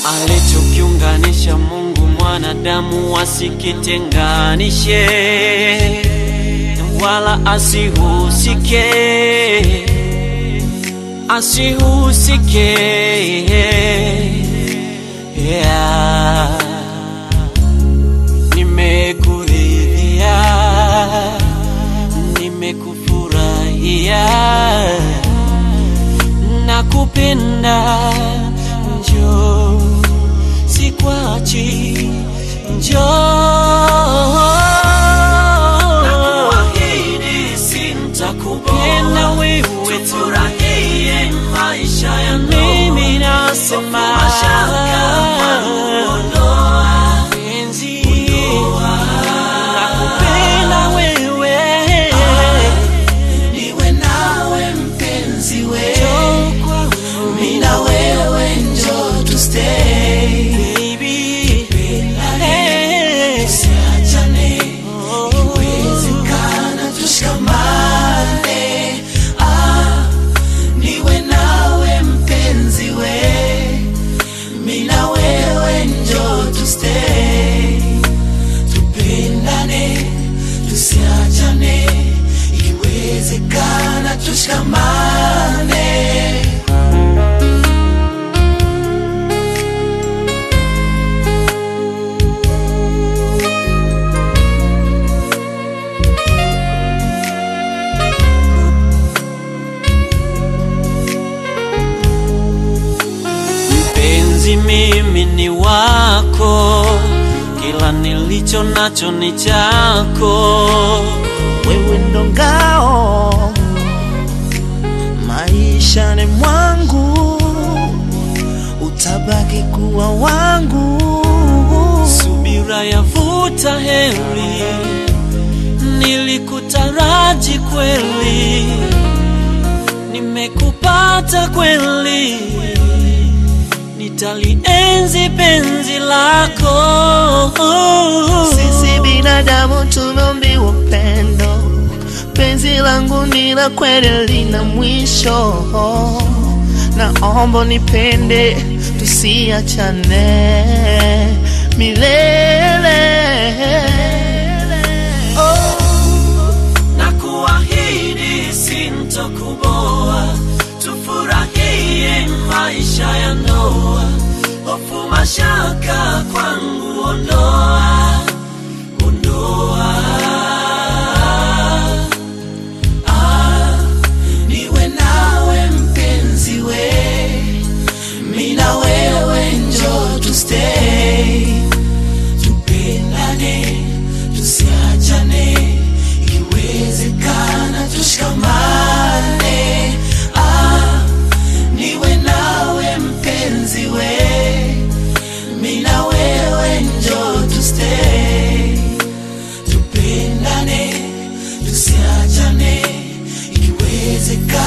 alichokiunganisha Mungu mwanadamu wasikitenganishe, wala asihusike, asihusike. Yeah. Nimekuridhia, nimekufurahia, nakupenda, njoo sikwachi, njoo nakuahidi sintakupenda wewe tufurahie maisha ya mimi nasema penzi nakupenda wewe niwe nawe mpenzi we Njoo kwangu, mi na wewe njo to stay baby. Eh, siachane oh. ikiwezekana tushikamane ah, niwe nawe mpenzi we mi na wewe njo to stay tupendane tusiachane ikiwezekana tushikamane Mpenzi, mimi ni wako, kila nilicho nacho ni chako. wewe ndo ngao maishani mwangu, utabaki kuwa wangu. Subira yavuta heri, nilikutaraji kweli, nimekupata kweli, nitalienzi penzi lako. Sisi binadamu tumeumbiwa upendo, penzi langu ni la kweli, lina mwisho. Naomba nipende, tusiachane milele. na kuahidi sintokuboa, tufurahie maisha ya ndoa, hofu mashaka kwangu ondoa, ondoa. Ah, niwe nawe mpenzi we, mi na wewe njo to stay, tupendane tusiachane, ikiwezekana tushikamane. Ah, niwe nawe mpenzi we, mi na wewe njo to stay, tupendane tusiachane, ikiwezekana